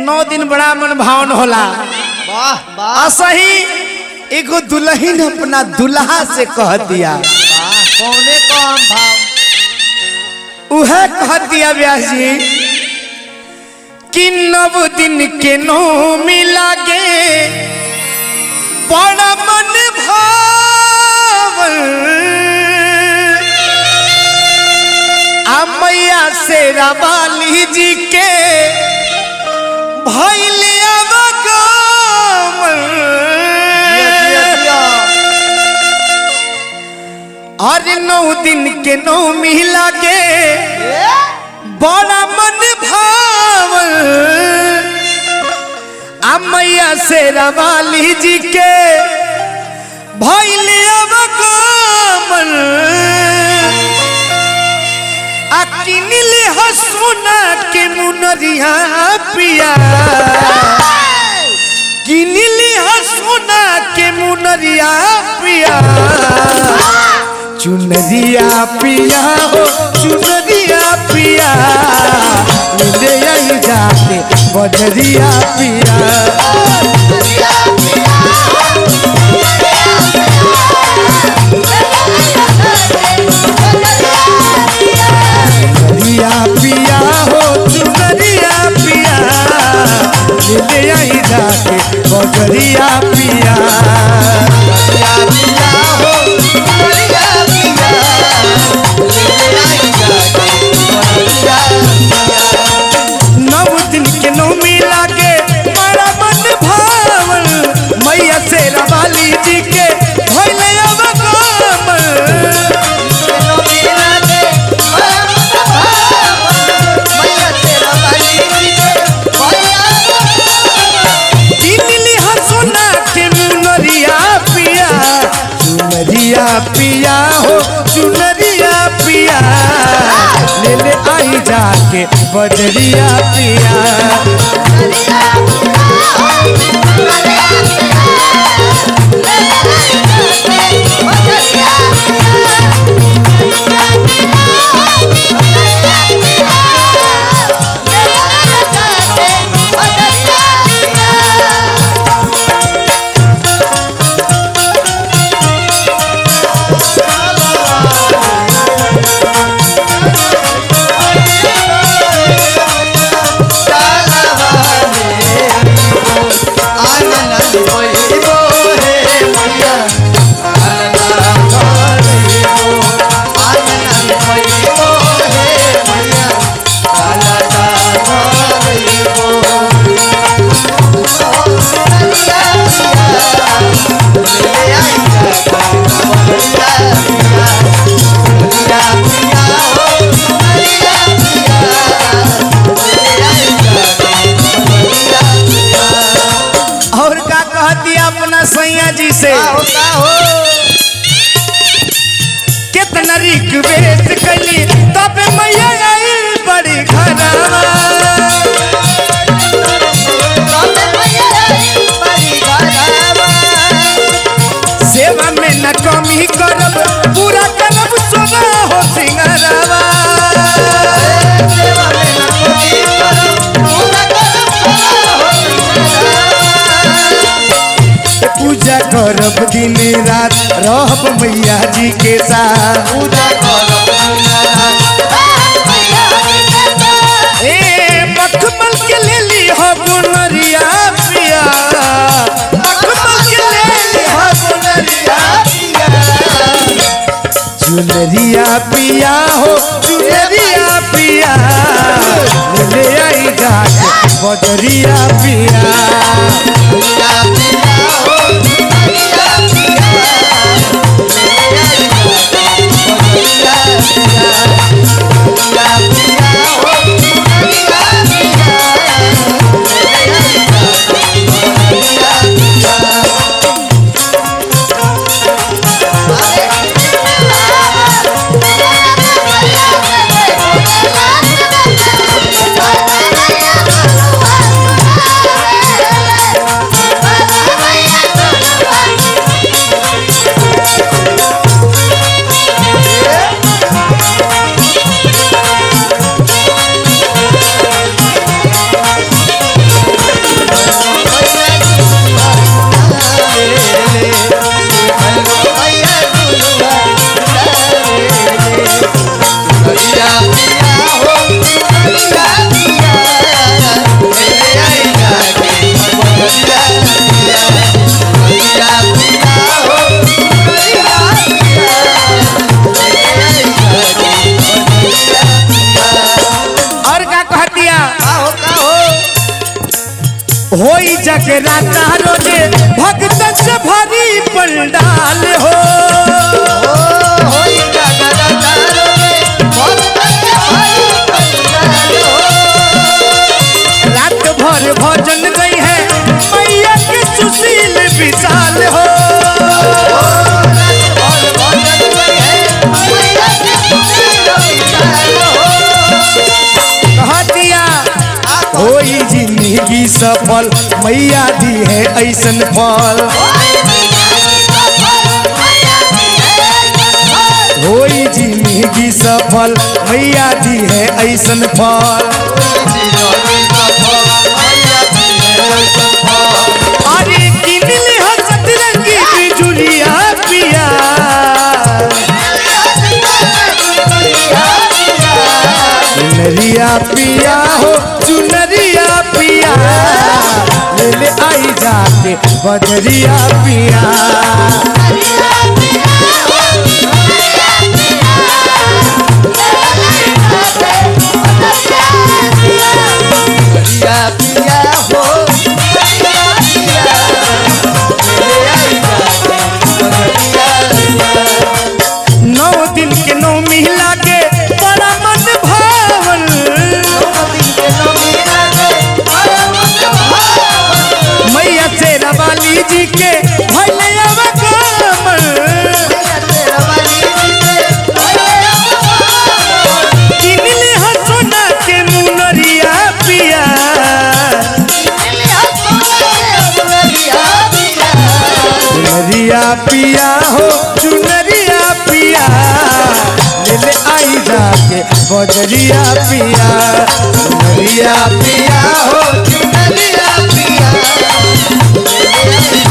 नौ दिन बड़ा मन भावन होला वाह वाह असही एगो दुल्हन अपना दुल्हा से कह दिया वाह कौने कौन भाव उह कह दिया व्यास जी कि नव दिन के नो मिलागे बड़ा मन भावन आ मैया से रवाली जी के भैले अरे नौ दिन के नौ मिला के बड़ा मन भावन आ मैया से रवाली जी के भैले अवगमन आ किनले ह सोना के मुनरिया पिया किनले ह सोना के मुनरिया पिया चुनरिया पिया हो चुनरिया पिया ले आई जाके बजरिया पिया चुनरिया पिया हो चुनरिया पिया ले आई जाके बजरिया पिया नव दिन के नौमी लागे बड़ा मन भावन मैया से रवाली जी के भइले अवगमन किनली ह सोना के मुनरिया पिया चुनरिया पिया हो चुनरिया पिया ले ले आई जाके बजरिया पिया और का कह दिया अपना सैया जी से कितना रिक्वेस्ट कली तब मैया आई बड़ी घरवा सेवा में न कमी करब पूरा करब सोना हो सिंगरवा पूजा करब दिन रात रहब मैया जी के साथ ए मखमल के ले ली हो गुनरिया पिया मखमल के ले ली हो गुनरिया चुनरिया पिया हो चुनरिया पिया ले आई जाके बजरिया पिया Bye. जगराता रोजे भक्त से भरी पंडाल हो रात भर भजन गई है मैया के सुशील विशाल हो हटिया होई जिंदगी सफल मैया दी है ऐसन फल होई जिंदगी सफल मैया दी है ऐसन फल अरे किनले हो सतरंगी बिजुलिया पिया चुनरिया पिया हो चुनरिया पिया ले ले आई जाके बजरिया पिया नौ दिन के नौ मिला के बड़ा मन भावन मैया तेरा वाली जी के भले अवगमन किनले हो सोना के मुनरिया पिया चुनरिया पिया हो चुनरिया पिया ले ले आई जाके बजरिया पिया चुनरिया पिया हो चुनरिया पिया